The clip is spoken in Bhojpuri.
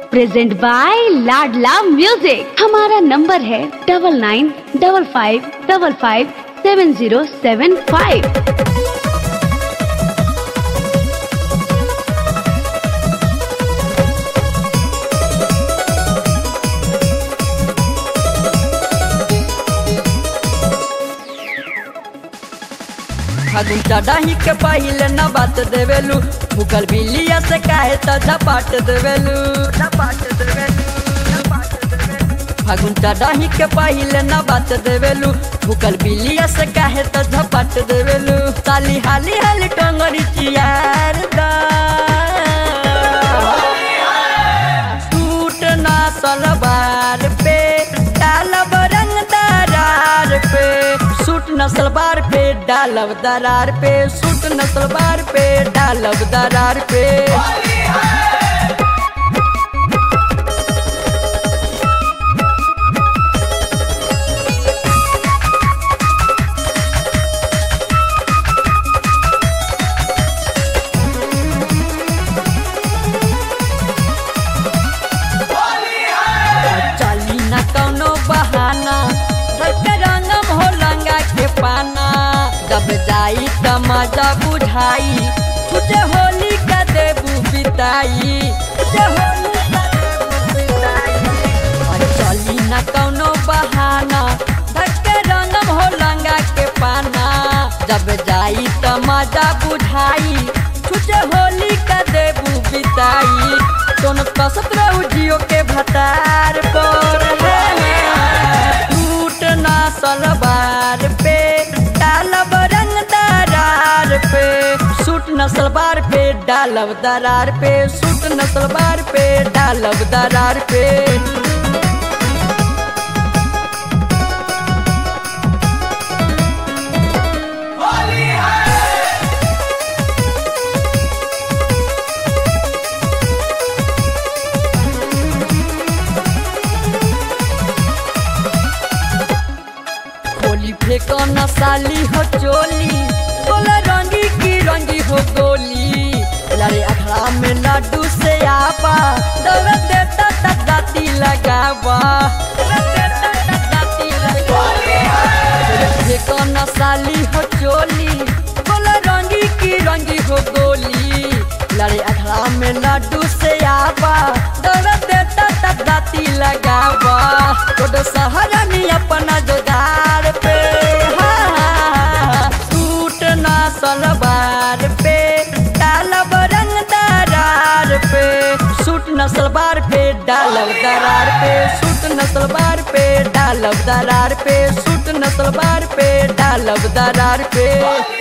प्रेजेंट बाय लाडला म्यूजिक हमारा नंबर है double nine double five double five seven zero seven five फागुन चढ़ाही के पहिले न बात देवेलू मुगल बिलिया से काहे त झपाट देवेलू फागुन चढ़ाही के पहिले न बात देवेलू मुगल बिलिया से काहे त झपाट देवेलू साली हाली हाली टंगरी चियार दा सूट ना सलवार पे डालब रंग दरार पे सूट न सलवार पे डालब दरार पे सूट न सलवार पे डालब दरार पे चली न कौनो बहाना रंग रंगम हो लंगा के पाना जब जाई त मजा बुझाई तुझे होली का देबू बिताई तुझे होली का देबू बिताई और चली न कौनो बहाना धक्के रंगम हो लंगा के पाना जब जाई त मजा बुझाई तुझे होली का देबू बिताई दोनों कसत रहू जियो के भतार पर टूट ना सलवार पे डालब रंग दरार पे सूट न सलवार पे डालब दरार पे सूट न सलवार पे डालब दरार पे होली फेंको न साली हो चोली बोला रंगी की रंगी हो गोली लड़े अखड़ा में लड्डू से आपा दौड़ देता तक दाती लगावा फेंको न साली हो चोली बोला रंगी की रंगी हो गोली लड़े अखड़ा में लड्डू से आपा दौड़ देता तक दाती लगावा तो सहारा नहीं अपना जोगार पे हाँ, सूट ना सलवार पे डालब रंग दरार पे सूट न सलवार पे डालब दरार पे सूट न सलवार पे डालब दरार पे सूट न सलवार पे डालब दरार पे